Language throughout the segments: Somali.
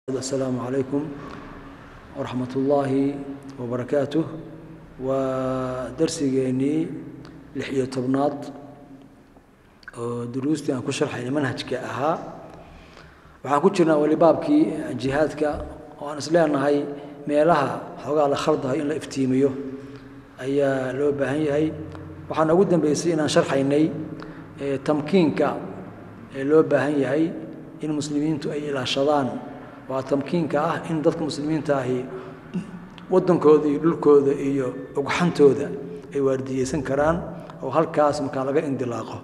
السلام عليكم ورحمة الله وبركاته ودرسيgeennii lix iyo tobnaad oo duruustii aan ku sharxayna manhajka ahaa waxaan ku jirnaa weli baabkii jihaadka oo aan isleenahay meelaha xoogaa la khaldahay in la iftiimiyo ayaa loo baahan yahay waxaa noogu dambeysay inaan sharxaynay tamkiinka ee loo baahan yahay in muslimiintu ay ilaashadaan waa tamkiinka ah in dadka muslimiinta ahi waddankooda iyo dhulkooda iyo ugxantooda ay waardiyeysan karaan oo halkaas markaa laga indilaaqo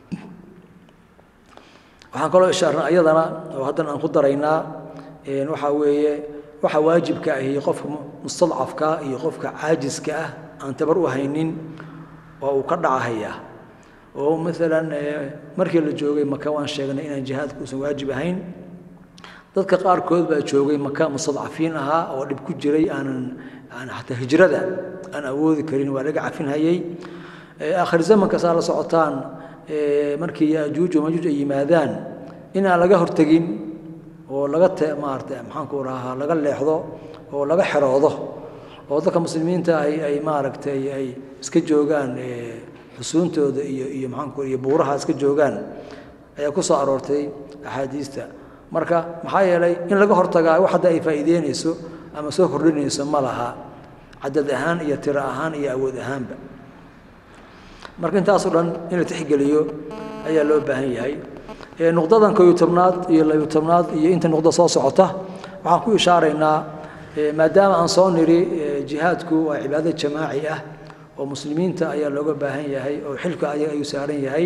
waxaan kaloo ishaarnay ayadana oo haddana aan ku daraynaa waxaa weeye waxa waajibka ahi qofka mustadcafka iyo qofka caajiska ah aan tabar u haynin oo uu ka dhacahayaa oo maalan markii la joogay maka waan sheegnay inaan jihaadka uusan waajib ahayn dadka qaarkood baa joogay maka mustadcafiin ahaa oo dhib ku jiray aanan aan xataa hijrada aan awoodi karin waa laga cafinhayey aakhir zamanka saa la socotaan markii yajuuj majuuj ay yimaadaan inaan laga hortegin oo laga te maarata maxaanku rahaa laga leexdo oo laga xeroodo oo dadka muslimiinta ay ay maaragtay ay iska joogaan xusuuntooda iyo iyo maxaanku iyo buuraha iska joogaan ayaa ku soo aroortay axaadiista marka maxaa yeelay in laga hortagaa wax hadda ay faa'iideynayso ama soo kordhinayso ma laha cadad ahaan iyo tiro ahaan iyo awood ahaanba marka intaasoo dhan in la tixgeliyo ayaa loo baahan yahay nuqdadan kooyo tobnaad iyo labiyo tobnaad iyo inta nuqda soo socota waxaan ku ishaaraynaa maadaama aan soo niri jihaadku waa cibaado jamaaci ah oo muslimiinta ayaa looga baahan yahay oo xilka ayaga ayuu saaran yahay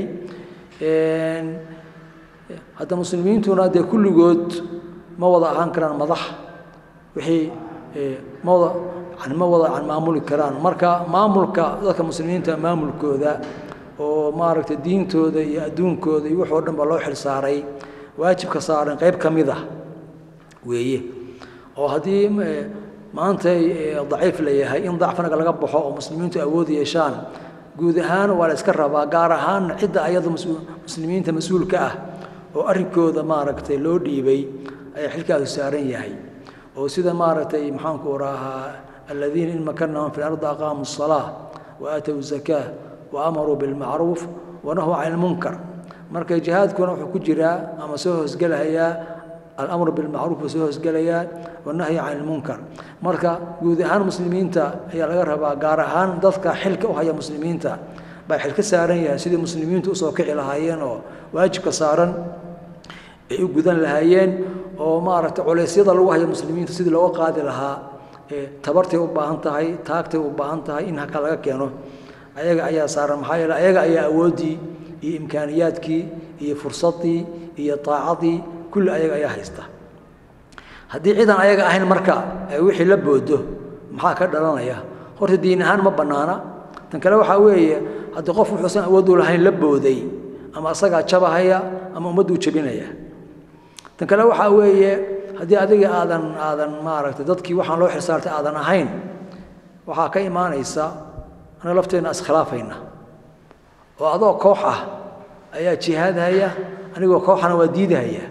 hadda muslimiintuna dee kulligood ma wada ahaan karaan madax wixii ma wada yani ma wada yani maamuli karaan marka maamulka dadka muslimiinta maamulkooda oo maaragtay diintooda iyo adduunkooda iyo waxoo dhan ba loo xil saaray waajibka saaran qayb ka mid ah weeye oo haddii maantay daciif la yahay in dacfanaga laga baxo oo muslimiintu awood yeeshaan guud ahaan waa la iska rabaa gaar ahaan cidda ayada muslimiinta mas-uulka ah oo arrinkooda maaragtay loo dhiibay ayaa xilkaasu saaran yahay oo sida maaragtay maxaanku rahaa aladiina in makanahum fi lardi aqaamuu الsalaa wa aatow zakaa wa amaruu bilmacruuf wanahuu can ilmunkar marka jihaadkuna wuxuu ku jiraa ama soo hoosgelahayaa alamru bilmacruuf buu soo hoosgelayaa wanahyi can ilmunkar marka guud ahaan muslimiinta ayaa laga rabaa gaar ahaan dadka xilka u haya muslimiinta baa xil ka saaran yahay sidii muslimiintu usoo kici lahaayeen oo waajibka saaran ay u gudan lahaayeen oo maaragtay culeysyada lagu haya muslimiinta sidii looga qaadi lahaa tabartay u baahan tahay taagtay u baahan tahay in halka laga keeno ayaga ayaa saaran maxaa yeele ayaga ayaa awooddii iyo imkaaniyaadkii iyo fursaddii iyo taacadii kulli ayaga ayaa haysta haddii ciidan ayaga ahayn marka wixii la boodo maxaa ka dhalanaya horta diin ahaan ma bannaana tan kale waxaa weeye haddii qof wuxuusan awood u lahayn la booday ama asagaa jabahaya ama ummadduu jebinaya tan kale waxaa weeye haddii adiga aadan aadan maaragtay dadkii waxaan loo xilsaartay aadan ahayn waxaa ka imaanaysa anaga lafteenna iskhilaafayna oo adoo koox ah ayaa jihaadhaya anigoo kooxana waa diidahaya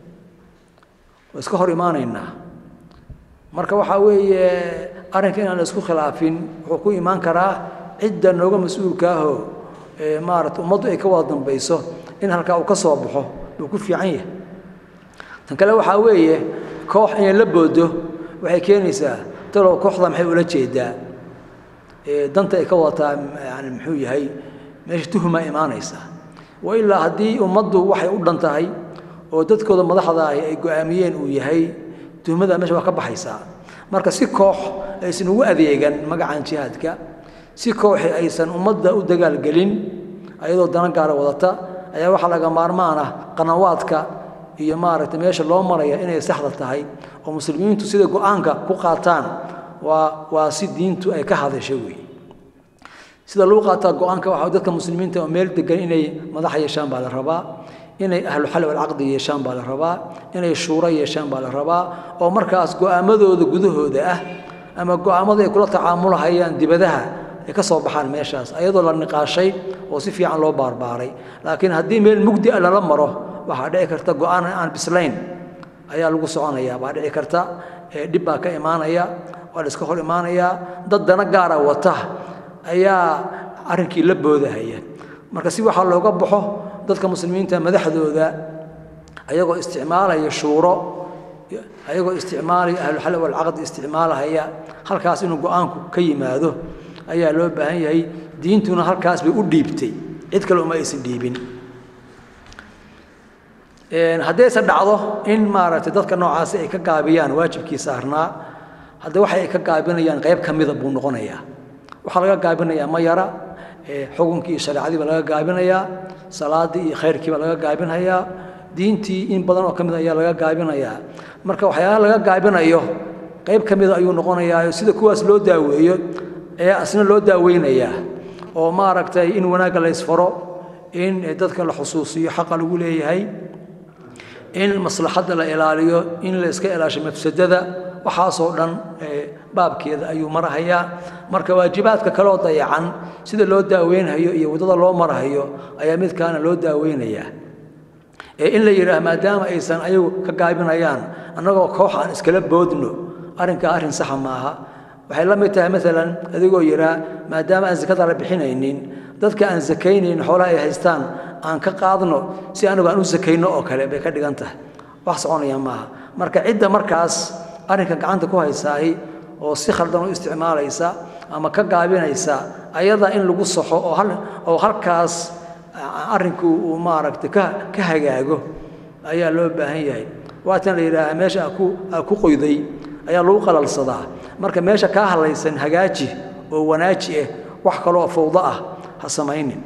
waa iska hor imaanaynaa marka waxaa weeye arrinka inaan la isku khilaafin wuxuu ku imaan karaa cidda nooga mas-uulka ahoo maarata ummaddu ay ka wada dambayso in halkaa uu ka soo baxo wuu ku fiican yahay tan kale waxaa weeye koox inay la boodo waxay keenaysaa talow kooxda maxay ula jeedaa danta ay ka wadataa yani muxuu yahay meesha tuhmaa imaanaysa wa ilaa haddii ummaddu waxay u dhan tahay oo dadkooda madaxda ahi ay go-aamiyeen uu yahay tuhmada meesha waa ka baxaysaa marka si koox aysan ugu adeegan magacan jihaadka si kooxi aysan ummadda u dagaalgelin ayadoo dana gaara wadata ayaa waxaa laga maarmaan ah qanawaadka iyo maaragtay meesha loo maraya inay saxda tahay oo muslimiintu sida go-aanka ku qaataan waa waa si diintu ay ka hadasho weeye sida lagu qaataa go-aanka waxaa dadka muslimiinta oo meel degan inay madax yeeshaan baa la rabaa inay ahlu xal walcaqdi yeeshaan baa la rabaa inay shuuro yeeshaan baa la rabaa oo markaas go-aamadooda gudahooda ah ama go-aamada ay kula tacaamulahayaan dibadaha ay ka soo baxaan meeshaas ayadoo la niqaashay oo si fiican loo baarbaaray laakiin haddii meel mugdi a lala maro waxaa dhici karta go-aan aan bislayn ayaa lagu soconayaa baa dhici karta dhib baa ka imaanaya waa la iska hor imaanayaa dad dana gaara wata ayaa arrinkii la boodahaya marka si waxaa looga baxo dadka muslimiinta madaxdooda ayagoo isticmaalaya shuuro ayagoo isticmaalaya ahluxal walcaqd isticmaalahaya halkaas inuu go-aanku ka yimaado ayaa loo baahan yahay diintuna halkaas bay u dhiibtay cid kale uma aysan dhiibin haddayse dhacdo in maaragtay dadka noocaasi ay ka gaabiyaan waajibkii saarnaa hadda waxa ay ka gaabinayaan qayb ka mida buu noqonayaa waxaa laga gaabinayaa ma yara xukunkii iyo shareecadii baa laga gaabinayaa salaadii iyo khayrkii baa laga gaabinayaa diintii in badan oo ka mid ayaa laga gaabinayaa marka waxyaalaha laga gaabinayo qayb ka mida ayuu noqonayaa sida kuwaas loo daaweeyo ayaa asna loo daaweynayaa oo maaragtay in wanaagga la ysfaro in dadka la xusuusiyo xaqa lagu leeyahay in maslaxadda la ilaaliyo in la iska ilaasho mafsadada waxaasoo dhan baabkeeda ayuu marahayaa marka waajibaadka kaloo dayacan sida loo daaweynhayo iyo waddada loo marahayo ayaa midkaana loo daaweynayaa in la yidhaah maadaama aysan ayagu ka gaabinayaan annagoo koox aan iskala boodno arrinkaa arrin saxa maaha waxay la mid tahay maalan adigoo yidhaa maadaama aan sakada la bixinaynin dadka aan sakaynayn xoolaha ay haystaan aan ka qaadno si anigu aan u sakayno oo kale bay ka dhigan tahay wax soconaya maaha marka cidda markaas arrinka gacanta ku haysaahi oo si khaldan u isticmaalaysa ama ka gaabinaysa ayada in lagu saxo oo halkaas arrinku uu maaragtay ka hagaago ayaa loo baahan yahay waatan la yidhaaha meesha aa ku qoyday ayaa lagu qalalsadaa marka meesha kaa hadlaysan hagaaji oo wanaaji ah wax kaloo fawdo ah ha samaynin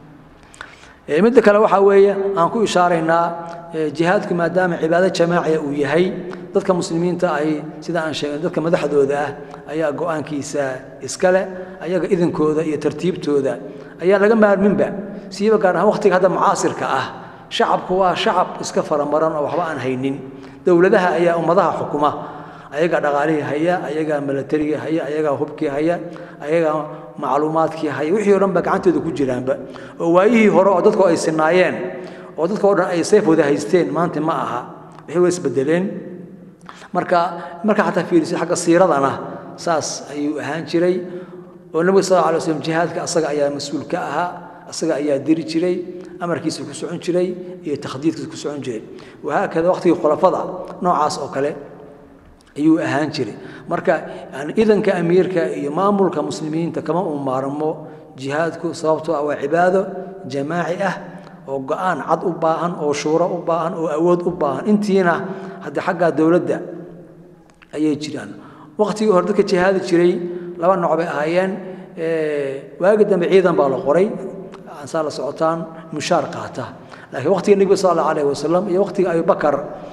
midda kale waxaa weeye aan ku ishaaraynaa jihaadku maadaama cibaado jamaaciya uu yahay dadka muslimiinta ay sida aan sheegay dadka madaxdooda ah ayaa go-aankiisa iska leh ayaga idinkooda iyo tartiibtooda ayaa laga maarminba siiba gaar ahaan waqtiga hadda mucaasirka ah shacabku waa shacab iska faramaran oo waxba aan haynin dowladaha ayaa ummadaha xukuma ayagaa dhaqaalihii haya ayagaa milatarigii haya ayagaa hubkii haya ayagaa macluumaadkii haya wixii o dhan ba gacantooda ku jiraanba oo waayihii hore oo dadku ay sinaayeen oo dadka o dhan ay sayf wada haysteen maanta ma aha wixii way isbedeleen marka marka xataa fiirisid xagga siiradana saas ayuu ahaan jiray oo nebiga sal alay slam jihaadka asaga ayaa mas-uul ka ahaa asaga ayaa diri jiray amarkiisa ku socon jiray iyo takhdiidkiisa ku socon jiray wahaakada waqtigii khulafada noocaas oo kale ayuu ahaan jiray marka idanka amiirka iyo maamulka muslimiinta kama uu maarmo jihaadku sababtoo ah waa cibaado jamaaci ah oo go-aan cad u baahan oo shuuro u baahan oo awood u baahan intiina haddii xaggaa dowladda ayay jiraan waqtigii hore dadka jihaadi jiray laba nooc bay ahaayeen waagi dambe ciidan baa la qoray saa la socotaan mushaar qaata laakiin waqtiga nebiga sal allahu alayh wasalam iyo waqtiga abubakar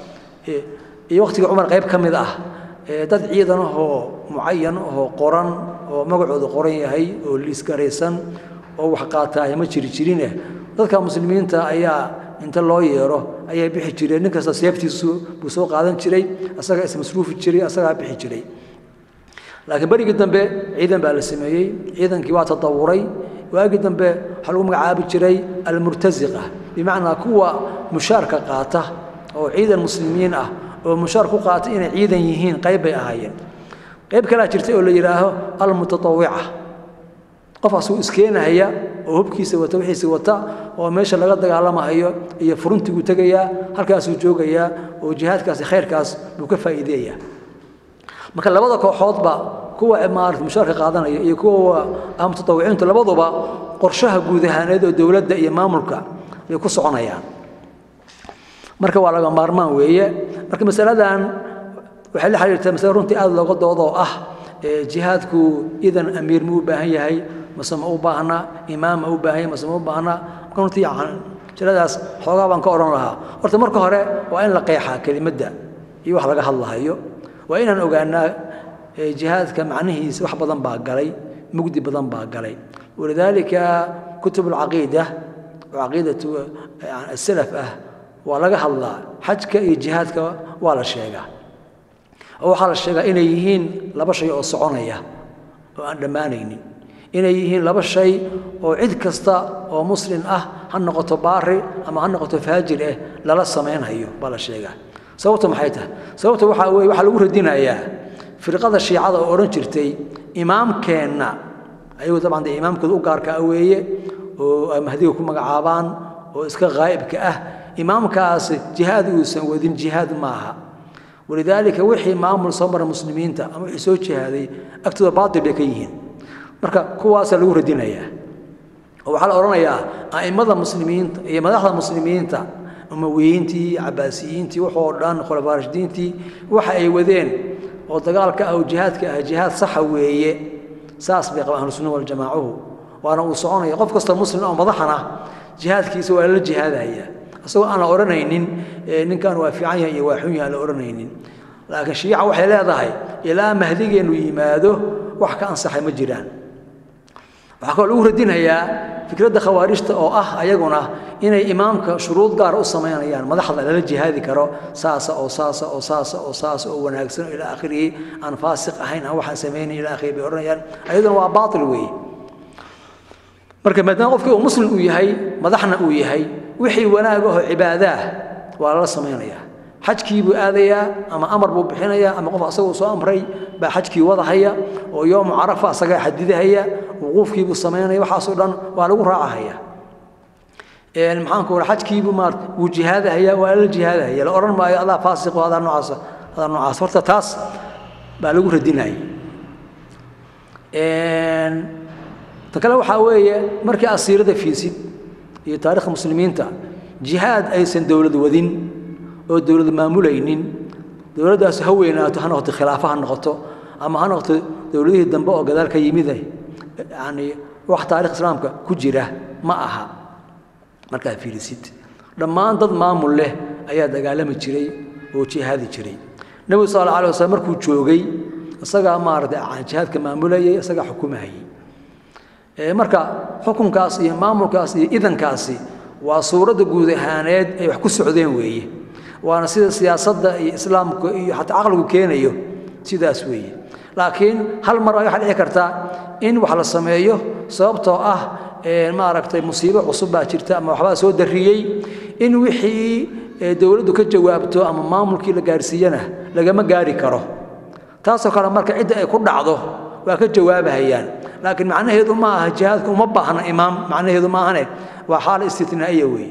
iyo waqtiga cumar qayb ka mid ah dad ciidan ahoo mucayan ahoo qoran oo magacooda qoran yahay oo liisgaraysan oo wax qaataaya ma jiri jirineh dadka muslimiinta ayaa inta loo yeero ayay bixi jireen nin kasta seeftiisu buu soo qaadan jiray asagaa ismasruufi jiray asagaa bixi jiray laakiin berigii dambe ciidan baa la sameeyey ciidankii waa tadawuray waagii dambe waxaa lagu magacaabi jiray almurtasiqa bimacnaa kuwa mushaarka qaata oo ciidan muslimiin ah oo mushaar ku qaata inay ciidan yihiin qayb bay ahaayeen qayb kalaa jirtay oo la yidhaaho almutatawica qof asuu iskeenahaya oo hubkiisa wata wixiisa wata oo meesha laga dagaalamahayo iyo furuntiguu tegayaa halkaasuu joogayaa oo jihaadkaasi khayrkaas buu ka faa'iideeyaa marka labada kooxoodba kuwa maarata mushaarka qaadanaya iyo kuwa mutawiciintu labaduba qorshaha guud ahaaneed oo dowladda iyo maamulka bay ku soconayaan marka waa laga maarmaan weeye marka masaladan waxay la xiriirtaa masale runtii aada looga doodoo ah jihaadku idan amiir ma u baahan yahay mase ma u baahna imaam ma u baahan yahay mase ma u baahna marka runtii jaladaas xoogaa baan ka odhan lahaa horta marka hore waa in la qeexaa kelimadda iyo wax laga hadlahayo waa inaan ogaanaa jihaadka macnihiisa wax badan baa galay mugdi badan baa galay walidaalika kutub alcaqiida oo caqiidatu asalaf ah waa laga hadlaa xajka iyo jihaadka waa la sheegaa oo waxaa la sheegaa inay yihiin laba shay oo soconaya oo aan dhammaanaynin inay yihiin laba shay oo cid kasta oo muslim ah ha noqoto baari ama ha noqoto faajir ah lala samaynhayo baa la sheegaa sababta maxay tahay sababta waxaa weye waxaa lagu radinayaa firqada shiicada oo odhan jirtay imaamkeenna ayagu dabcan dee imaamkooda u gaarka ah weeye oo ay mahdiga ku magacaabaan oo iska ghaa'ibka ah imaamkaasi jihaad uusan wadin jihaad maaha walidaalika wixii maamul soo mara muslimiinta ama wixii soo jihaaday agtooda baatil bay ka yihiin marka kuwaasaa lagu radinayaa oo waxaa la odhanayaa a'immada muslimiinta iyo madaxda muslimiinta umawiyiintii cabaasiyiintii waxoo dhan khulafaa rashidiintii waxa ay wadeen oo dagaalka ah oo jihaadka ah jihaad saxa weeye saas bay qabaan ahlusunna waljamaacuhu waana uu soconaya qof kastoo muslim oo madaxana jihaadkiisa waa la jihaadaya isagoo aan la odhanaynin ninkan waa fiican yahay iyo waa xun yahay aan la odhanaynin laakiin shiica waxay leedahay ilaa mahdigeennu yimaado wax ka ansaxay ma jiraan waxaa kaloo lagu radinayaa fikradda khawaarijta oo ah ayaguna inay imaamka shuruud gaara u samaynayaan madaxda lala jihaadi karo saasa oo saasa oo saasa oo saasa oo wanaagsan oo ilaa akhirihi aan faasiq ahayn aan waxaan samaynayn ilaa akhiri bay odhanayaan ayaduna waa baatil weeye marka maadaama qofkii uu muslim uu yahay madaxna uu yahay wixii wanaag ahoo cibaadaah waa lala samaynayaa xajkii buu aadayaa ama amar buu bixinayaa ama qof asagoo soo amray baa xajkii wadahaya oo yoomu carafa asagaa xadidahaya wuquufkii buu samaynaya waxaasoo dhan waa lagu raacahaya maxaanku ora xajkiibuu maarata wuu jihaadahaya waa la jihaadahaya la odhan maayo adaa faasiqo adaa noocaas adaa noocaas horta taas baa lagu radinaya ta kale waxaa weeye markii asiirada fiisid iyo taarikhda muslimiinta jihaad aysan dowlad wadin oo dowlad maamulaynin dowladdaas ha weynaato ha noqoto khilaafa ha noqoto ama ha noqoto dowladihii dambe oo gadaal ka yimid yani wax taarikh islaamka ku jira ma aha markaad fiirisid dhammaan dad maamul leh ayaa dagaalami jiray oo jihaadi jiray nebigu sal alla alay waslm markuu joogay isagaa maarata jihaadka maamulayay isagaa xukumahayay marka xukunkaas iyo maamulkaas iyo idankaasi waa suuradda guud ahaaneed ay wax ku socdeen weeye waana sida siyaasadda iyo islaamka iyo xataa caqligu keenayo sidaas weeye laakiin hal mar waxaa dhici karta in wax la sameeyo sababtoo ah maaragtay musiibo cusub baa jirta ama waxbaa soo darriyey in wixii dowladdu ka jawaabto ama maamulkii la gaarsiiyana lagama gaari karo taasoo kale marka cidda ay ku dhacdo waa ka jawaabahayaan laakiin macnaheedu ma aha jihaadka uma baahna imaam macnaheedu ma ahane waa xaal istitnaa'iya weeye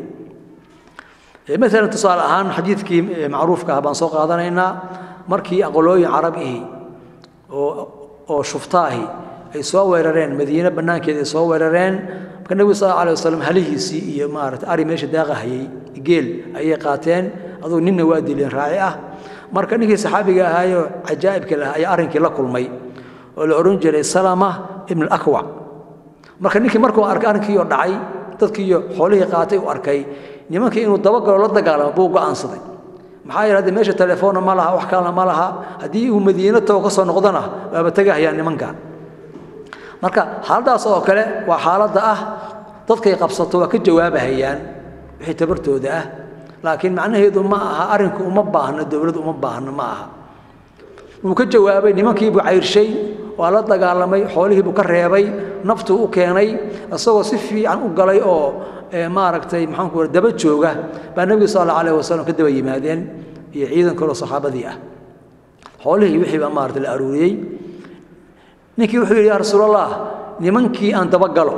maalan tusaale ahaan xadiidkii macruufka ah baan soo qaadanaynaa markii aqolooyin carab ihi oo oo shuftaahi ay soo weerareen madiine bannaankeeda ay soo weerareen marka nebigu sal alla alay wasalam halihiisii iyo maarata ari meesha daaqahayay geel ayay qaateen adugu ninna waa dileen raaci ah marka ninkii saxaabiga ahaayoo cajaa'ibka lahaa ayaa arrinkii la kulmay oo la odhan jiray salama ibn alakwac marka ninkii markuu arkay arrinkii oo dhacay dadkiiyo xoolihii qaatay uu arkay nimankii inuu dabagalo la dagaalamo buu go'aansaday maxaa yeele hadde meesha telefoonna ma laha wax kalena ma laha haddii uu madiino tago ka soo noqdona waaba tegahayaan nimankan marka xaaladdaas oo kale waa xaaladda ah dadkay qabsato waa ka jawaabahayaan wixii tabartooda ah laakiin macnaheedu ma aha arrinku uma baahno dowlad uma baahno ma aha wuu ka jawaabay nimankiibuu cayrshay waa la dagaalamay xoolihiibuu ka reebay naftuu u keenay isagoo si fiican u galay oo maaragtay maxaanku raa daba jooga baa nebigu sal alla alayh wasalam ka daba yimaadeen iyo ciidan kaloo saxaabadii ah xoolihii wixii baa maarata la aruuriyey ninkii wuxuu yidhi yaa rasuulallah nimankii aan dabagalo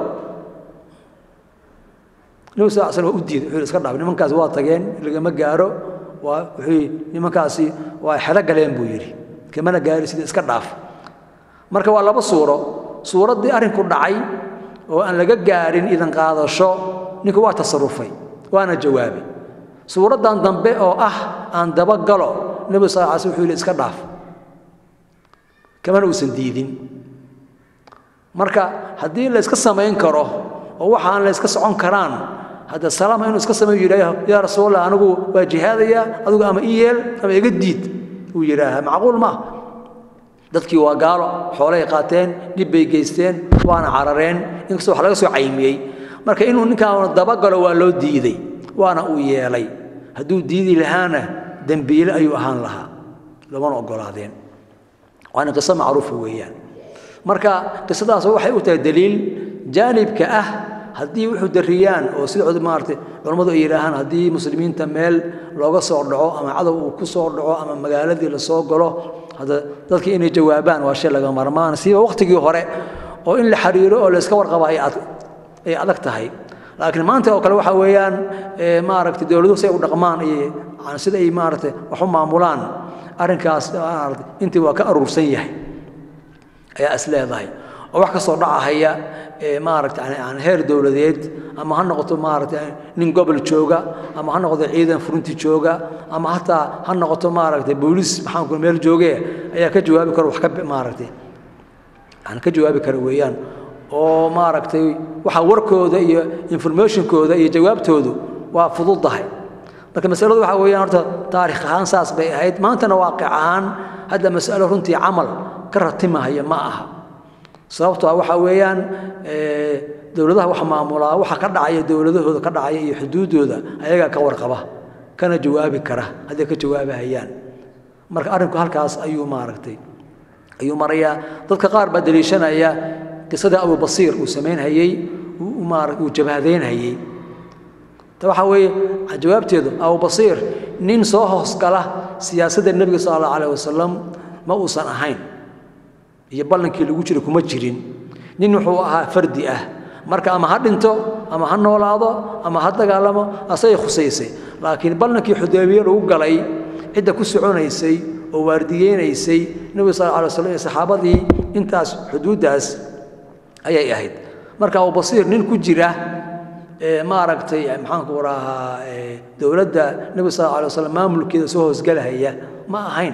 nebigu sal slam waa u diiday wuxuu yidhi iska dhaaf nimankaasi waa tageen lagama gaaro waa wuxuu yidhi nimankaasi waa xelo galeen buu yidhi kamana gaari sida iska dhaaf marka waa laba suuro suuraddii arrinku dhacay oo aan laga gaarin idan qaadasho ninku waa tasarufay waana jawaabay suuraddan dambe oo ah aan dabagalo nebigu sal ala sl wuxuu yidhi iska dhaaf kamana uusan diidin marka haddii la iska samayn karo oo waxaan la iska socon karaan hadda salaama inuu iska sameeyo yidhaaho yaa rasuulallah anigu waa jihaadaya adigu ama i yeel ama iga diid uu yidhaaha macquul maaha dadkii waa gaalo xoolay qaateen dhib bay geysteen waana carareen inkastoo wax laga soo caymiyey marka inuu ninkaan dabagalo waa loo diiday waana uu yeelay hadduu diidi lahaana dembiile ayuu ahaan lahaa lamana ogolaadeen waana qiso macruufa weeyaan marka qisadaas waxay u tahay daliil jaanibka ah haddii wuxuu dariyaan oo sida maaratay culammadu ay yidhaahaan haddii muslimiinta meel looga soo dhaco ama cadow uu ku soo dhaco ama magaaladii lasoo galo hadda dadka inay jawaabaan waa shay laga marmaan siiba waqtigii hore oo in la xiriiro oo layska warqaba ay adag tahay laakiin maanta oo kale waxa weeyaan maaragtay dowladuhu si ay u dhaqmaan iyo sida ay maaragtay wax u maamulaan arrinkaas maaragtay intii waa ka aruursan yahay ayaa is leedahay oo wax kasoo dhacahaya maaragta aan heer dowladeed ama ha noqoto maaragta nin gobol jooga ama ha noqoto ciidan furinti jooga ama hataa ha noqoto maaragta booliis maxaanku meel jooge ayaa ka jawaabi karo wax ka maaragtay aan ka jawaabi kara weeyaan oo maaragtay waxa warkooda iyo informationkooda iyo jawaabtoodu waa fududahay marka masaladu waxa weeyaan horta taarikh ahaan saas bay ahayd maantana waaqic ahaan hadda mas'alo runtii camal ka ratimahaya ma aha sababtoo waxaa weeyaan dowladaha wax maamulaa waxa ka dhacaya dowladahooda ka dhacaya iyo xuduuddooda ayagaa ka warqaba kana jawaabi kara hadday ka jawaabahayaan marka arrinku halkaas ayuu maaragtay ayuu marayaa dadka qaar baa daliishanaya qisadii abubasiir uu samaynhayey uu jabhadaynhayey ta waxaa weeye jawaabteedu abubasiir nin soo hoosgala siyaasadda nebiga sala allahu alayh wasalam ma uusan ahayn iyo ballankii lagu jira kuma jirin nin wuxuu ahaa fardi ah marka ama ha dhinto ama ha noolaado ama ha dagaalamo asagay khusaysay laakiin ballankii xudaybiye lagu galay cidda ku soconaysay oo waardiyeynaysay nebiga sal alay waslam iyo saxaabadii intaas xuduuddaas ayay ahayd marka abubasiir nin ku jira maaragtay maxaanku rahaa dowladda nebiga sal alay waslam maamulkeeda soo hoosgalahaya ma ahayn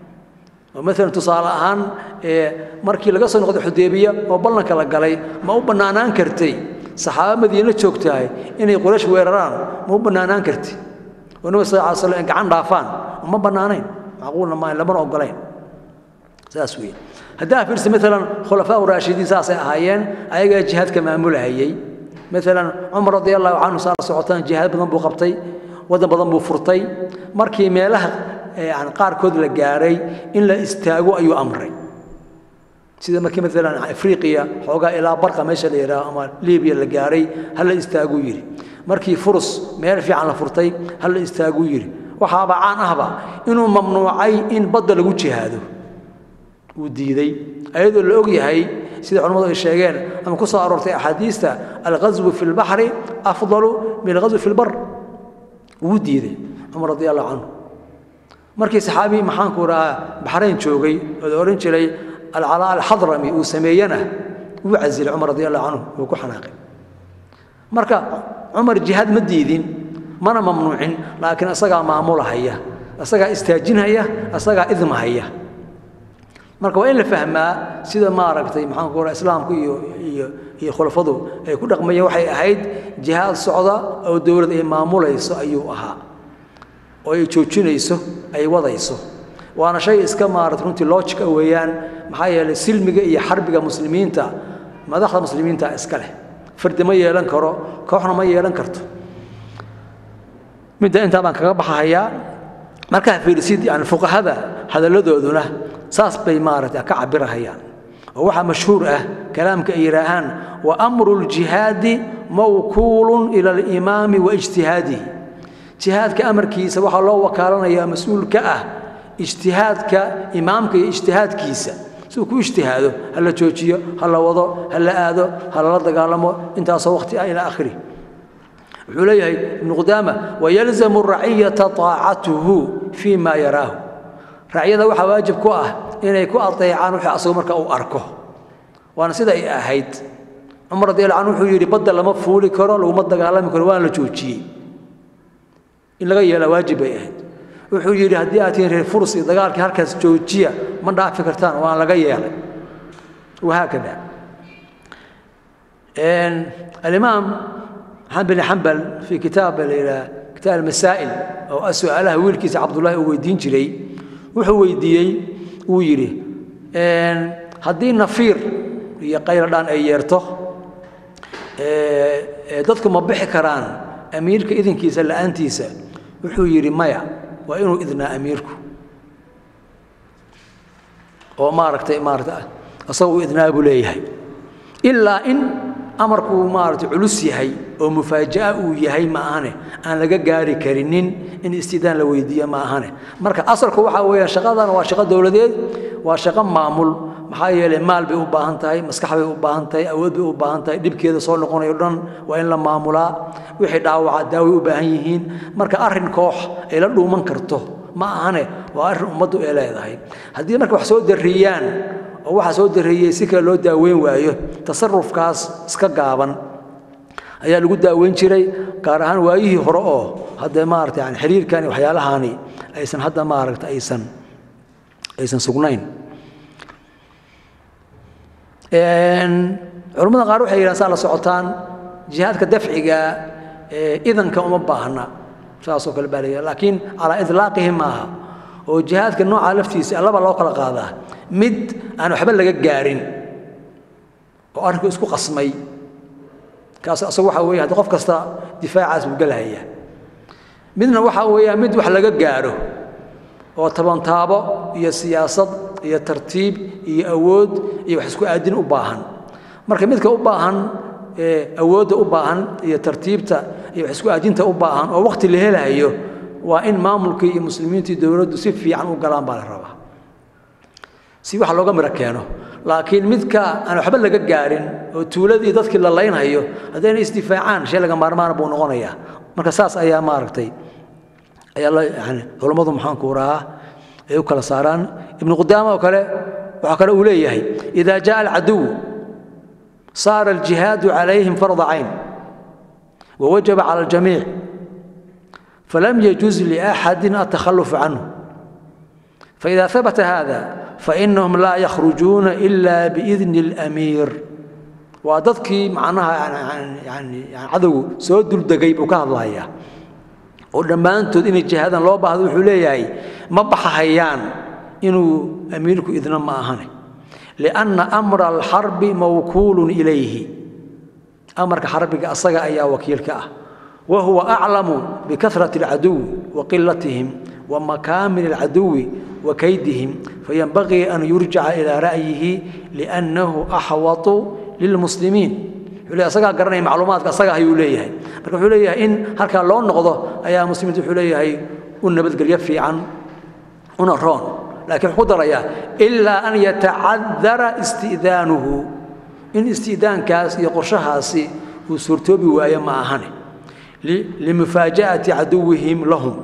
oo maalan tusaale ahaan markii laga soo noqday xudaybiya oo ballanka la galay ma u bannaanaan kartay saxaaba madiina joogtahay inay quraysh weeraraan ma u bannaanaan kartay oo nebiga sal alay slam gacan dhaafaan ma bannaanayn macquulna maayn lamana ogolayn saas weeye haddaa fiirsa maalan khulafaa raashidiin saasay ahaayeen ayagaa jihaadka maamulahayey maalan cumar radi allahu canhu saa socotaan jihaad badan buu qabtay waddan badan buu furtay markii meelaha yani qaarkood la gaaray in la istaago ayuu amray sida markii maalan afriqiya xoogaa ilaa barqa meesha la yidhaaho ama libiya la gaaray ha la istaaguu yidhi markii furus meel fiican la furtay ha la istaaguu yidhi waxaaba caan ahba inuu mamnuucay in badda lagu jihaado uu diiday ayadoo la og yahay sida culimmadu ay sheegeen ama ku soo aroortay axaadiista alghaswu fi lbaxri afdalu min alghaswi fi lbar wuu diiday cumar radi allahu canhu markii saxaabi maxaanku rahaa baxrayn joogay oo la odhan jiray alcalaa alxadrami uu sameeyena wuu casilay cumar radi allahu canhu wuu ku xanaaqay marka cumar jihaad ma diidin mana mamnuucin laakiin asagaa maamulahaya asagaa istaajinhaya asagaa idmahaya marka waa in la fahmaa sida maaragtay maxaanku raa islaamku iyo iyo iyo khulafadu ay ku dhaqmayeen waxay ahayd jihaad socda oo dowlad ay maamulayso ayuu ahaa oo ay joojinayso ay wadayso waana shay iska maarata runtii logica weeyaan maxaa yeelay silmiga iyo xarbiga muslimiinta madaxda muslimiinta iska leh fardi ma yeelan karo kooxna ma yeelan karto midda intaa baan kaga baxahayaa markaa fiirisid yani fuqahada hadalladooduna saas bay maaragtay ka cabirahayaan oo waxaa mashhuur ah kalaamka ay yidhaahaan wa amru ljihaadi mawkuulun ila alimaami wa ijtihaadihi jihaadka amarkiisa waxaa loo wakaalanayaa mas-uul ka ah ijtihaadka imaamka iyo ijtihaadkiisa siduu ku ijtihaado ha la joojiyo ha la wado ha la aado ha lala dagaalamo intaasoo waqti ah ilaa akhirih wuxuu leeyahay ibnu qudaama wayalzamu raciyata taacatuhu fii ma yaraahu racyada waxaa waajib ku ah inay ku adeecaan wixii asagu marka uu arko waana sida ay ahayd cumar radi alla canhu wuxuu yidhi badda lama fuuli karo laguma dagaalami karo waana la joojiyey in laga yeelaa waajib bay ahayd wuxuu yidhi haddii aad tihiin reer furs iyo dagaalkii halkaas joojiya ma dhaafi kartaan waan laga yeelay wahaakada alimaam maxamed bin xambal fii kitaab la yidhaha kitaab almasaa'il oo su-aalaha wiilkiisa cabdullahi uu weydiin jiray wuxuu weydiiyey wuu yidhi haddii nafiir iyo qayladhaan ay yeerto dadku ma bixi karaan amiirka idinkiisa la'aantiisa wuxuu yidhi maya waa inuu idnaa amiirku oo maaragtay maarata asagoo u idnaa buu leeyahay ilaa in amarkuu maaragtay culus yahay oo mufaaja'a uu yahay ma ahane aan laga gaari karinin in istidaan la weydiiyo ma ahane marka asalku waxaa weeyaan shaqadan waa shaqo dowladeed waa shaqo maamul maxaa yeelay maal bay u baahan tahay maskax bay u baahan tahay awood bay u baahan tahay dhibkeeda soo noqonayo dhan waa in la maamulaa wixii dhaawaca daaway u baahan yihiin marka arrin koox ay la dhuuman karto ma ahane waa arrin ummaddu ay leedahay haddii marka wax soo darriyaan oo waxaa soo darreeyey si kale loo daaweyn waayo tasarufkaas iska gaaban ayaa lagu daaweyn jiray gaar ahaan waayihii hore oo hadda maarata yani xiriirkan iyo waxyaalahani aysan hadda maaragta aysan aysan sugnayn culammada qaar waxay yidhahan saa la socotaan jihaadka dafciga idanka uma baahna saasoo kale baa la laakiin calaa idlaaqihi maaha oo jihaadka nooca laftiisa laba loo kala qaadaa mid aan waxba laga gaarin oo arrinku isku qasmay kaas asagu waxa weeye hadda qof kasta difaacaas buu gelahaya midna waxa weeyaa mid wax laga gaaro oo tabantaabo iyo siyaasad iyo tartiib iyo awood iyo wax isku aadin u baahan marka midka u baahan awoodda u baahan iyo tartiibta iyo wax isku aadinta u baahan oo waqti la helayo waa in maamulkii iyo muslimiintii dowladdu si fiican u galaan baa la rabaa si wax looga miro keeno laakiin midka aan waxba laga gaarin oo tuuladii dadkii la laynhayo haddayna isdifaacaan shay laga maarmaana buu noqonayaa marka saas ayaa maaragtay ayaa la yani culammadu maxaanku rahaa ay u kala saaraan ibnu qudaama oo kale waxaa kale uu leeyahay idaa jaa alcaduw saara aljihaadu calayhim farda cayn wawajaba cala aljamiic فلم يجوز لأحد التخلف عنه فإذا ثبت هذا فإنهم لا يخرجون إلا بإذن الأمير وضدكي معناها يعني يعني يعني عدو سود الدقيب وكان الله ودمانتود إن الجهاد لو بعض وحوليه ما بحهيان إنه أميرك إذن ما أهني لأن أمر الحرب موكول إليه أمرك حربك أصغى أيا وكيلك أه وهو أعلم بكثرة العدو وقلتهم ومكامن العدو وكيدهم فينبغي أن يرجع إلى رأيه لأنه أحوط للمسلمين wuxuu asagaa garanaya macluumaadka asagaa ayuu leeyahay marka wuxuu leeyahay in halkaa loo noqdo ayaa muslimiintu wuxuu leeyahay u nabadgelyo fiican una roon laakiin wuxuu ku darayaa ilaa an yatacadara istidaanuhu in istidaankaas iyo qorshahaasi uu suurtoobi waayo ma ahane لمفاجأة عدوهم لهم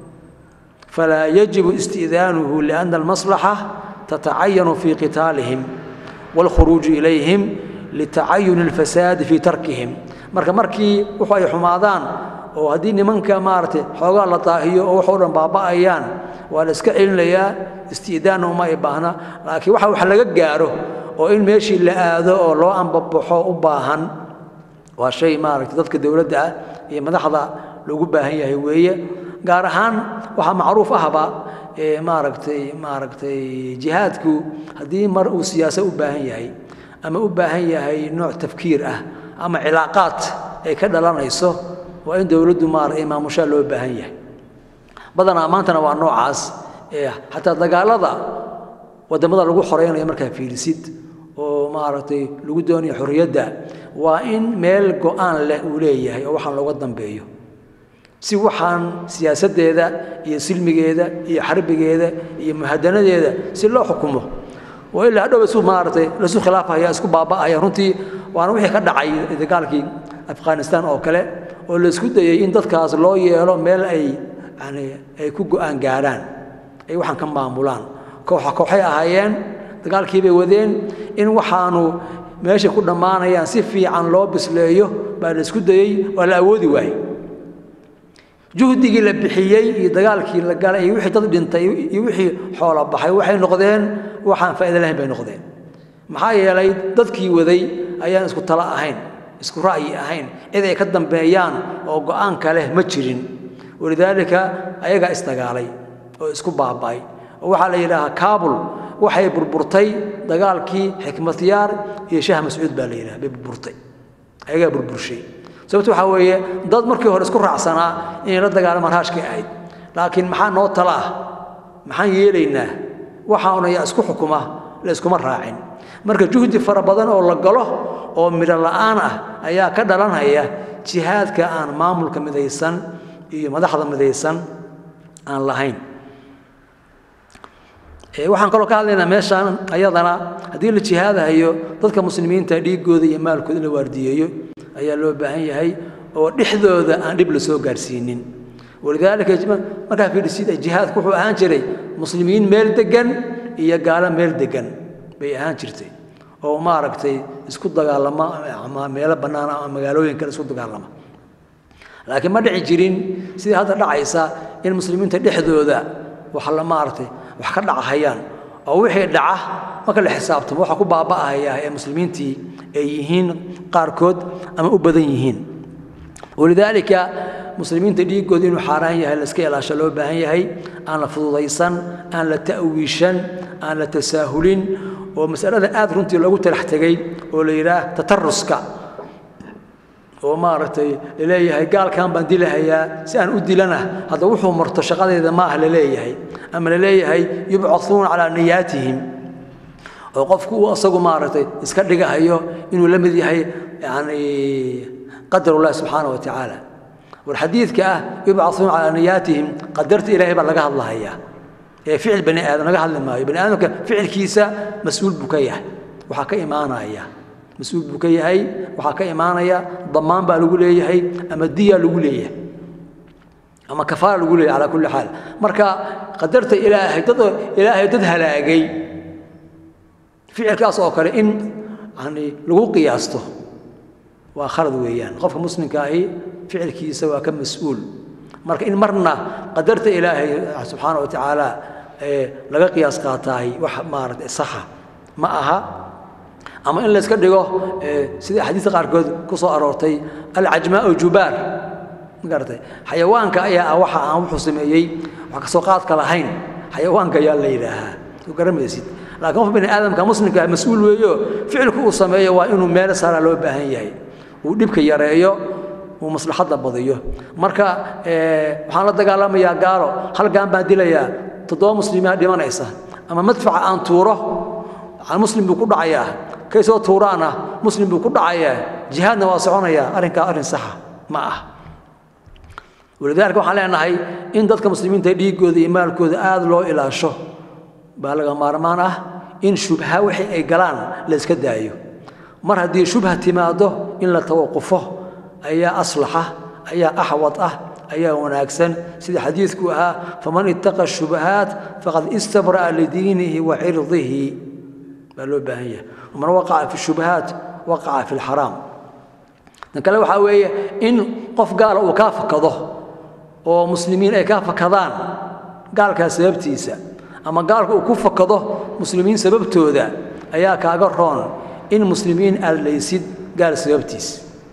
فلا يجب استئذانه لأن المصلحة تتعين في قتالهم والخروج إليهم لتعين الفساد في تركهم marka markii wuxuu ay xumaadaan oo haddii nimanka maaragtay xoogaa la daahiyo oo waxoo dhan baaba'ayaan waa la iska celinayaa isti'daanna uma ay baahna laakiin waxa wax laga gaaro oo in meeshii la aado oo loo ambabaxo u baahan waa shay maaragtay dadka dowladda ah iyo madaxda loogu baahan yahay weeye gaar ahaan waxaa macruuf ahba maaragtay maaragtay jihaadku haddii mar uu siyaasa u baahan yahay ama u baahan yahay nooc tafkiir ah ama cilaaqaad ay ka dhalanayso waa in dowladdu maaragtay maamushaa loo baahan yahay badanaa maantana waa noocaas xataa dagaalada wadamada lagu xoreynayo markaa fiirisid oo maaragtay lagu doonayo xorriyadda waa in meel go-aan leh uu leeyahay oo waxaan looga dambeeyo si waxaan siyaasaddeeda iyo silmigeeda iyo xarbigeeda iyo muhadanadeeda si loo xukumo oo ilaa hadhow isu maaragtay laisu khilaafaya isku baaba'aya runtii waana wixii ka dhacay dagaalkii afghanistan oo kale oo la isku dayay in dadkaas loo yeelo meel ay yani ay ku go-aan gaarhaan ay waxaan ka maamulaan kooxa kooxay ahaayeen dagaalkii bay wadeen in waxaanu meeshay ku dhammaanayaan si fiican loo bisleeyo baa la isku dayey waa la awoodi waayey juhdigii la bixiyey iyo dagaalkii la galay iyo wixii dad dhintay iyo wixii xoola baxay waxay noqdeen waxaan faa'iido lahayn bay noqdeen maxaa yeelay dadkii waday ayaan isku talo ahayn isku ra'yi ahayn cid ay ka dambeeyaan oo go'aanka leh ma jirin walidaalika ayagaa isdagaalay oo isku baaba'ay oo waxaa la yidhaahaa kaabul waxay burburtay dagaalkii xikmatyaar iyo shaah mascuud baa la yidhaha bay burburtay ayagaa burburshay sababto waxaa weeye dad markii hore isku raacsanaa inay la dagaalamaan raashkii ahayd laakiin maxaa noo tala ah maxaan yeelaynaa waxaanu yaa isku xukuma la iskuma raacin marka juhdi fara badan oo la galo oo midho la'aan ah ayaa ka dhalanaya jihaadka aan maamulka midaysan iyo madaxda midaysan aan lahayn waxaan kaloo ka hadlaynaa meeshaan ayadana haddii la jihaadahayo dadka muslimiinta dhiigooda iyo maalkooda in la waardiyeeyo ayaa loo baahan yahay oo dhexdooda aan dhib la soo gaarsiinin walidaalika markaa fiidhisid jihaadku wuxuu ahaan jiray muslimiin meel degan iyo gaalo meel degan bay ahaan jirtay oo maaragtay isku dagaalama ama meelo bannaan ama magaalooyin kale isku dagaalama laakiin ma dhici jirin sidii hadda dhacaysa in muslimiinta dhexdooda wax la maaragtay wax ka dhacahayaan oo wixii dhaca marka la xisaabtamo waxa ku baaba'ahaya ee muslimiintii ay yihiin qaarkood ama u badan yihiin walidaalika muslimiinta dhiiggooda inuu xaaraan yahay la iska ilaasho loo baahan yahay aan la fududaysan aan la ta'wiishan aan la tasaahulin oo masalada aad runtii loogu talax tegay oo la yidhaah tataruska oo maaragtay laleeyahay gaalkan baan dilahayaa si aan u dilana hadda wuxuu marto shaqadeeda ma ah laleeyahay ama laleeyahay yubcauuna calaa niyaatihim oo qofku uu asagu maaragtay iska dhigahayo inuu la mid yahay yani qadar ullahi subxaana wa tacaala war xadiidka ah yubcauuna calaa niyaatihim qadarta ilaahay baa laga hadlahayaa ee ficil bani aadam laga hadli maayo bani aadamka ficilkiisa mas-uul buu ka yahay waxaa ka imaanaya mas-uul buu ka yahay waxaa ka imaanaya damaan baa lagu leeyahay ama diya lagu leeyahay ama kafaara lagu leeyahay calaa kulli xaal marka qadarta ilaahay dad ilaahay dad halaagay ficilkaas oo kale in yani lagu qiyaasto waa khalad weeyaan qofka muslimka ahi ficilkiisa waa ka mas-uul marka in marna qadarta ilaahay subxaana wa tacaala laga qiyaas qaataahay wax maaragtay saxa ma aha ama in layska dhigo sida axaadiista qaarkood ku soo aroortay alcajmaau jubaar magaratay xayawaanka ayaa ah waxa aan wuxuu sameeyey wax kasoo qaadka lahayn xayawaanka ayaa la yidhaahaa soo garamaysid laakiin qof bini aadamka muslimka mas-uul weeyo ficilku uu sameeyo waa inuu meel saaraa loo baahan yahay uu dhibka yareeyo uu maslaxadda badiyo marka waxaan la dagaalamayaa gaalo halgaan baan dilayaa toddoba muslimiina dhimanaysa ama madfaca aan tuuro muslim buu ku dhacayaa kay soo tuuraana muslim buu ku dhacayaa jihaadna waa soconayaa arrinkaa arrin saxa ma ah walidaalika waxaan leenahay in dadka muslimiinta dhiiggooda iyo maalkooda aad loo ilaasho baa laga maarmaan ah in shubha wixii ay galaan la iska daayo mar haddii shubha timaado in la tawaqufo ayaa aslaxa ayaa axwad ah ayaa wanaagsan sida xadiidku ahaa faman ittaqa shubahaat faqad istabra'a lidiinihi wa cirdihi baa loo baahan yahay man waqaca fi shubahaat waqaca fi lxaraam tan kale waxaa weeye in qof gaala uu kaa fakado oo muslimiin ay kaa fakadaan gaalkaa sababtiisa ama gaalka uu ku fakado muslimiin sababtooda ayaa kaaga roon in muslimiin aad laysid gaal sababtiis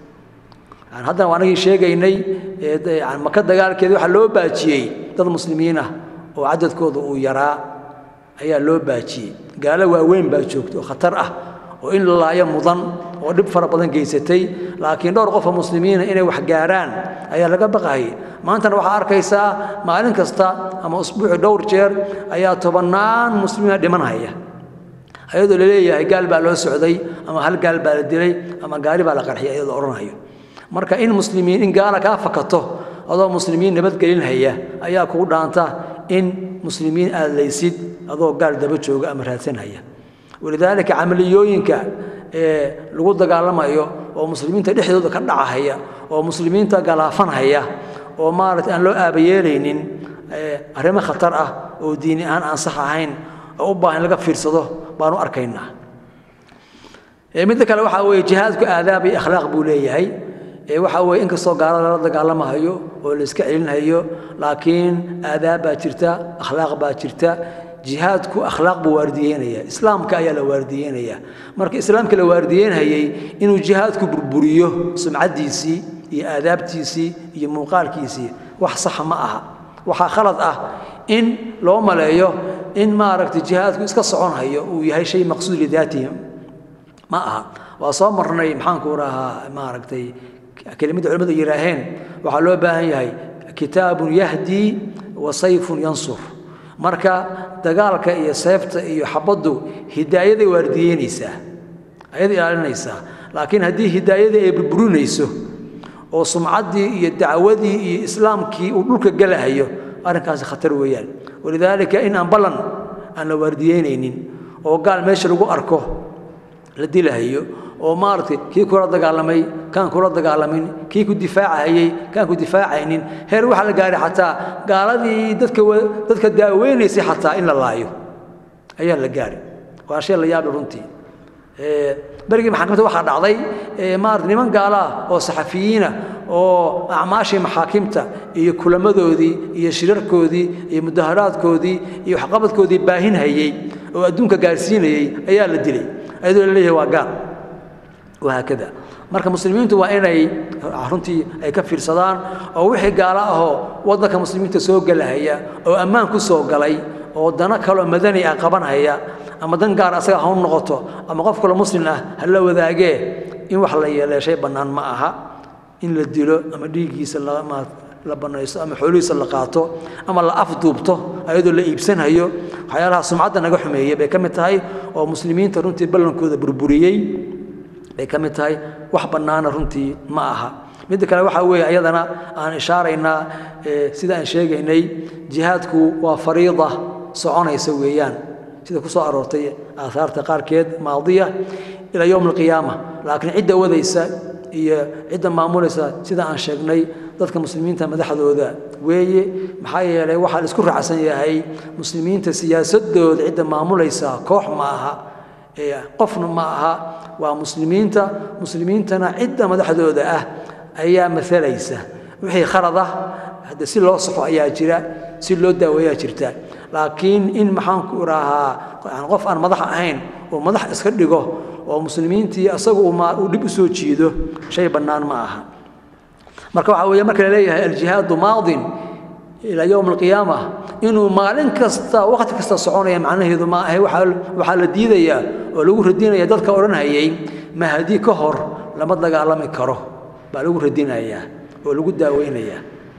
haddana waa anagii sheegaynay maka dagaalkeeda waxaa loo baajiyey dad muslimiin ah oo cadadkooda uu yaraa ayaa loo baajiyey gaalo waaweyn baa joogta oo khatar ah oo in la laayo mudan oo dhib fara badan geysatay laakiin dhowr qofoo muslimiina inay wax gaaraan ayaa laga baqayay maantana waxaa arkaysaa maalin kasta ama usbuuci dhowr jeer ayaa tobannaan muslimiina dhimanhaya ayadoo laleeyahay gaal baa loo socday ama hal gaal baa la dilay ama gaari baa la qarxiyay ayadoo odhanayo marka in muslimiin in gaala kaa fakato adoo muslimiin nabadgelinhaya ayaa kugu dhaanta in muslimiin aad laysid adoo gaal daba jooga ama raadsanhaya walidaalika camaliyooyinka ee lagu dagaalamayo oo muslimiinta dhexdooda ka dhacahaya oo muslimiinta galaafanhaya oo maaragtay aan loo aabayeelaynin arrimo khatar ah oo diini ahaan aan sax ahayn oo u baahan laga fiirsado baanu arkaynaa midda kale waxaa weeye jihaadku aadaab iyo akhlaaq buu leeyahay waxaa weeye inkastoo gaalada lala dagaalamahayo oo la iska celinhayo laakiin aadaab baa jirta akhlaaq baa jirta jihaadku akhlaaq buu waardiyeynaya islaamka ayaa la waardiyeynaya marka islaamka la waardiyeynhayey inuu jihaadku burburiyo sumcaddiisii iyo aadaabtiisii iyo muuqaalkiisii wax saxa ma aha waxaa khalad ah in loo maleeyo in maaragtay jihaadku iska soconhayo uu yahay shay maqsuud lidaatihi ma aha waa soo marnay maxaanku rahaa maaragtay kelimadda culimmadu yidhaaheen waxaa loo baahan yahay kitaabun yahdii wa sayfun yansur marka dagaalka iyo seefta iyo xabaddu hidaayaday waardiyeynaysaa ayada ilaalinaysaa laakiin haddii hidaayadii ay burburinayso oo sumcaddii iyo dacwadii iyo islaamkii uu dhulka gelahayo arrinkaasi khatar weeyaan walidaalika in aan ballan aan la waardiyeynaynin oo gaal meesha lagu arko la dilahayo oo maaragtay kii kula dagaalamay kaan kula dagaalamin kii ku difaacahayey kaan ku difaacaynin heer waxaa la gaaray xataa gaaladii dadka dadka daaweynaysay xataa in la laayo ayaa la gaaray waa shay la yaabi runtii berigii maxaakiimta waxaa dhacday maarata niman gaala ah oo saxafiyiina oo acmaashii maxaakimta iyo kulamadoodii iyo shirarkoodii iyo mudaharaadkoodii iyo waxqabadkoodii baahinhayey oo adduunka gaarsiinayey ayaa la dilay ayadoo la leeyahay waa gaal wahaakada marka muslimiintu waa inay runtii ay ka fiirsadaan oo wixii gaalo ahoo waddanka muslimiinta soo gelahaya oo ammaan ku soo galay oo dano kaloo madani ah qabanhaya ama dan gaar asaga ha u noqoto ama qof kale muslim ah ha la wadaagee in wax la yeeleeshay bannaan ma aha in la dilo ama dhiiggiisa la banaysto ama xoolihiisa la qaato ama la afduubto ayadoo la iibsanhayo waxyaalaha sumcadda naga xumeeyey bay ka mid tahay oo muslimiinta runtii ballankooda burburiyey bay ka mid tahay wax bannaana runtii ma aha midda kale waxaa weeye ayadana aan ishaaraynaa sida aan sheegaynay jihaadku waa fariida soconaysa weeyaan sida ku soo aroortay aahaarta qaarkeed maadiya ilaa yowm alqiyaama laakiin cidda wadaysa iyo cidda maamulaysa sida aan sheegnay dadka muslimiinta madaxdooda weeye maxaa yeelay waxaa la isku raacsan yahay muslimiinta siyaasadooda cidda maamulaysa koox ma aha qofna ma aha waa muslimiinta muslimiintana cidda madaxdooda ah ayaa maalaysa wixii khalad ah hadde si loo saxo ayaa jira si loo daaweeyaa jirta laakiin in maxaanku idhaahaa qof aan madax ahayn oo madax iska dhigo oo muslimiintii asaga uu dhib u soo jiido shay bannaan ma aha marka waxaa weeye marka la leeyahay aljihaadu maadin ilaa yowm alqiyaama inuu maalin kasta waqti kasta soconaya macnaheedu ma ahe waxaa la diidayaa oo lagu radinaya dadka odhanhayay mahadi ka hor lama dagaalami karo baa lagu radinayaa oo lagu daaweynayaa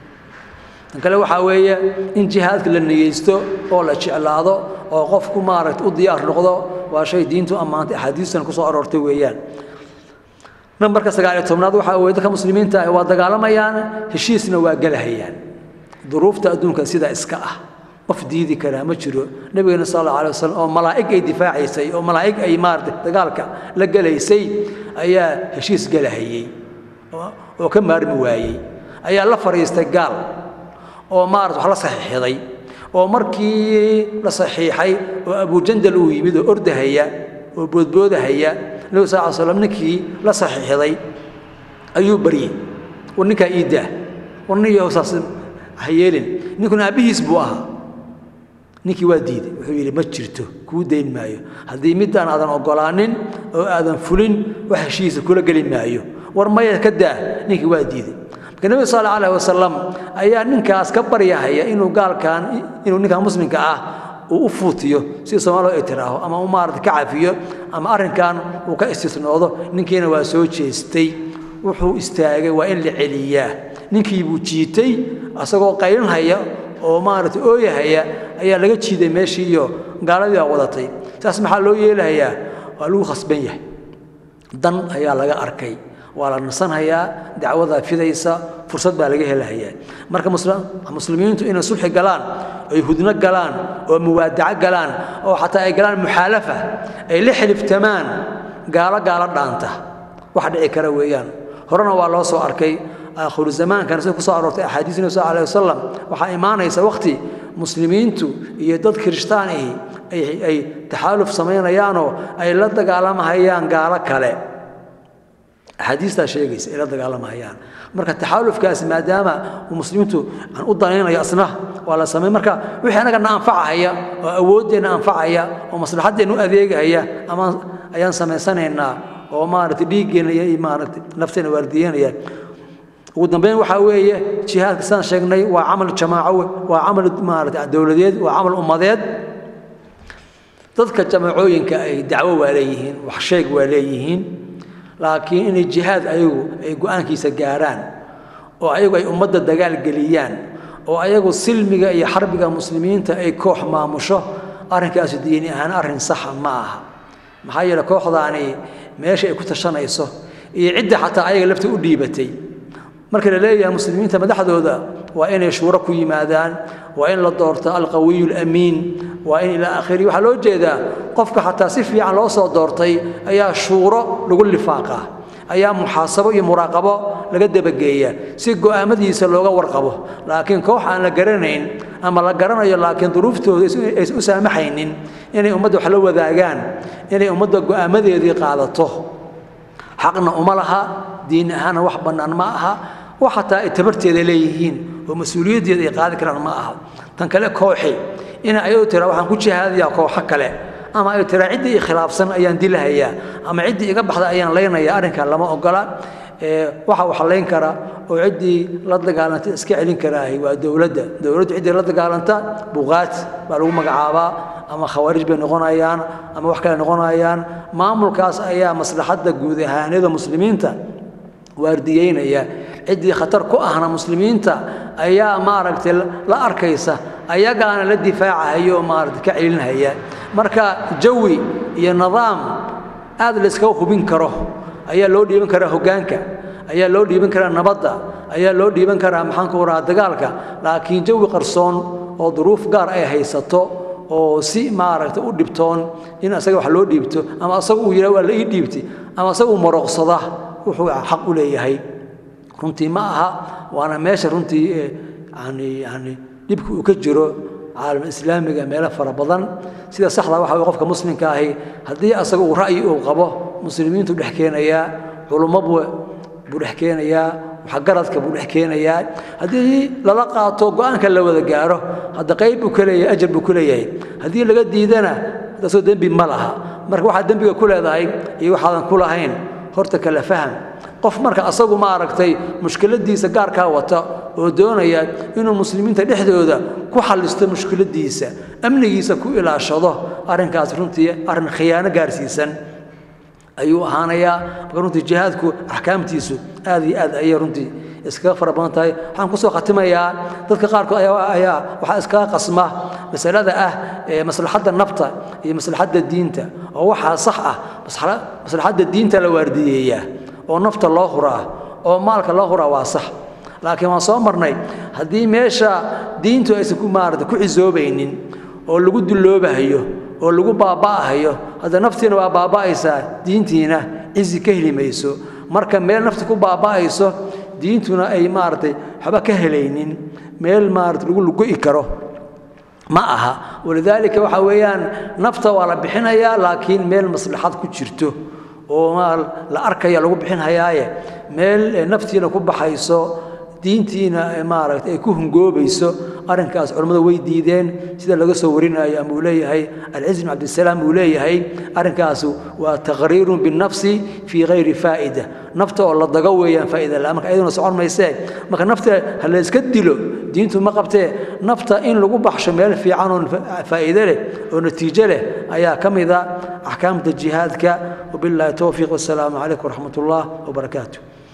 tan kale waxaa weeye in jihaadka la niyeysto oo la jeclaado oo qofku maaragta u diyaar noqdo waa shay diintu ammaantay axaadiistan ku soo aroortay weeyaan nambarka sagaal iyo tobnaad waxaa weye dadka muslimiinta ah waa dagaalamayaan heshiisna waa gelahayaan duruufta adduunka sidaa iska ah qof diidi karaa ma jiro nabigeena sal alla alay wasalam oo malaa'ig ay difaacaysay oo malaa'ig ay maarata dagaalka la gelaysay ayaa heshiis gelahayey oo ka maarmi waayey ayaa la fadhiistay gaal oo maarata wax la saxiixday oo markii la saxiixay oo abujandal uu yimid oo ordahaya oo boodboodahaya nabiga sal slam ninkii la saxiixday ayuu baryey war ninkaa ii daa war niyo saas ha yeelin ninkuna aabbihiis buu ahaa ninkii waa diiday wuxuu yidhi ma jirto kuu dayn maayo haddii middaan aadan oggolaanin oo aadan fulin wax heshiisa kula geli maayo war maya ka daa ninkii waa diiday marka nebiga sal allahu alayh wasalam ayaa ninkaas ka baryahaya inuu gaalkan inuu ninkan muslimka ah uu u fuutiyo si soomaaloo ay tiraaho ama u maarata ka cafiyo ama arrinkan uu ka istisnoodo ninkiina waa soo jeestay wuxuu istaagay waa in la celiyaa ninkii buu jiitay asagoo qaylinhaya oo maarata ooyahaya ayaa laga jiiday meeshii iyo gaaladii baa wadatay saas maxaa loo yeelahayaa waa lagu khasban yahay dan ayaa laga arkay waa la nasanhayaa dacwadaa fidaysa fursad baa laga helahayaa marka muslimiintu inay sulxi galaan ay hudno galaan oo muwaadaco galaan oo xataa ay galaan muxaalafa ay la xiliftamaan gaalo gaalo dhaanta wax dhici kara weeyaan horena waa loo soo arkay aakhiru zamaankan sida ku soo aroortay axaadiis nabi sal alay wasalam waxaa imaanaysa waqti muslimiintu iyo dad kirishtaan ahi ay taxaaluf samaynayaanoo ay la dagaalamahayaan gaalo kale axaadiistaa sheegaysa ay la dagaalamahayaan marka taxaalufkaasi maadaama uu muslimiintu aan u danaynayo asna waa la samay marka wixii anaga na anfacahaya oo awooddeenna anfacaya oo maslaxaddeenna u adeegahaya ama ayaan samaysanaynaa oo maaragtay dhiiggeenna iyo maaragtay nafteena waardiyeynaya ugu dambeyn waxaa weeye jihaadka sidaan sheegnay waa camal jamaaco waa camal maarata dowladeed waa camal ummadeed dadka jamaacooyinka ay dacwo waa leeyihiin wax sheeg waa leeyihiin laakiin inay jihaad ayagu ay go-aankiisa gaaraan oo ayagu ay ummadda dagaal geliyaan oo ayagu silmiga iyo xarbiga muslimiinta ay koox maamusho arrinkaasi diini ahaan arrin saxa ma aha maxaa yeele kooxdaani meesha ay ku tashanayso iyo cidda xataa ayaga lafta u dhiibatay marka la leeyahay muslimiinta madaxdooda waa inay shuuro ku yimaadaan waa in la doorto alqawiyu alamiin waa in ilaa akhiri waxaa loo jeedaa qofka xataa si fiican loo soo doortay ayaa shuuro lagu lifaaqa ayaa muxaasabo iyo muraaqabo laga dabageeya si go'aamadiisa looga warqabo laakiin koox aan la garanayn ama la garanayo laakiin duruuftooda aysan u saamaxaynin inay ummadda wax la wadaagaan inay ummadda go'aamadeedii qaadato xaqna uma laha diin ahaana wax bannaan ma aha wax xataa ay tabarteeda leeyihiin oo mas-uuliyaddeeda ay qaadi karaan ma aha tan kale kooxi ina ayadu tira waxaan ku jihaadayaa kooxo kale ama ay tiraa ciddii i khilaafsan ayaan dilahayaa ama ciddii iga baxda ayaan laynaya arrinkan lama ogola waxa wax layn kara oo ciddii la dagaalanta iska celin karaahay waa dowladda dowladdu ciddii la dagaalanta buqaat baa lagu magacaabaa ama khawaarij bay noqonayaan ama wax kale noqonayaan maamulkaas ayaa maslaxadda guud ahaanida muslimiinta waardiyeynaya ciddii khatar ku ahna muslimiinta ayaa maaragtay la arkaysa ayagaana la difaacahayo oo maaragtay ka celinhaya marka jawi iyo nidaam aad la iskaga hubin karo ayaa loo dhiiban karaa hoggaanka ayaa loo dhiiban karaa nabadda ayaa loo dhiiban karaa maxaan ku rahaa dagaalka laakiin jawi qarsoon oo duruuf gaar ay haysato oo si maaragtay u dhibtoon in asaga wax loo dhiibto ama asaga uu yidhaha waa la ii dhiibtay ama asaga uu marooqsada wuxuu xaq u leeyahay runtii ma aha waana meesha runtii yani yani dhibka uu ka jiro caalam islaamiga meelo fara badan sida saxda waxa weye qofka muslimka ahi haddii asaga uu ra'yi uu qabo muslimiintu dhex keenayaa culummo buu buu dhex keenayaa waxgaradka buu dhex keenayaa haddii lala qaato go-aanka la wada gaaro hadda qayb buu ka leeyahay ajar buu ku leeyahay haddii laga diidana taasoo dembi ma laha marka waxaad dembiga ku leedahay iyo waxaadan ku lahayn horta kala faham qof marka asagu ma aragtay mushkiladiisa gaarkaa wata oo doonaya inuu muslimiinta dhexdooda ku xallisto mushkiladiisa amnigiisa ku ilaashado arrinkaas runtii arrin khiyaano gaarsiisan ayuu ahaanayaa marka runtii jihaadku axkaamtiisu aad iyo aad ayay runtii iskaga fara badan tahay waxaan kusoo khatimayaa dadka qaarkood ayaa waxaa iskaga qasma masalada ah maslaxadda nafta iyo maslaxadda diinta oo waxaa sax ah maslaxadda diinta la waardiyeeyaa oo nafta loo huraa oo maalka loo huraa waa sax laakiin waan soo marnay haddii meesha diintu aysan ku maarata ku cisoobaynin oo lagu dulloobahayo oo lagu baaba'ahayo hadda naftiina waa baaba'aysaa diintiina cizi ka heli mayso marka meel nafta ku baaba'ayso diintuna ay maaragtay waxba ka helaynin meel maarata lagu lugo'i karo ma aha walidaalika waxa weeyaan nafta waa la bixinayaa laakiin meel maslaxad ku jirto oo la arkaya lagu bixinhayaaye meel naftiina ku baxayso diintiina maaragta ay ku hungoobayso arrinkaas culammada way diideen sida laga soo warinayo ama uu leeyahay alciz bin cabdisalaam uu leeyahay arrinkaas waa taqriirun binnafsi fii hayri faa'ida nafta oo la dago weeyaan faa'ida la marka ayaduna socon maysee marka nafta ha la iska dilo diintu ma qabtee nafta in lagu baxsho meel fiican oo faa'iide leh oo natiijo leh ayaa ka mid a axkaamta jihaadka wabillahi towfiiq wassalaamu calaykum waraxmat ullah wabarakaatu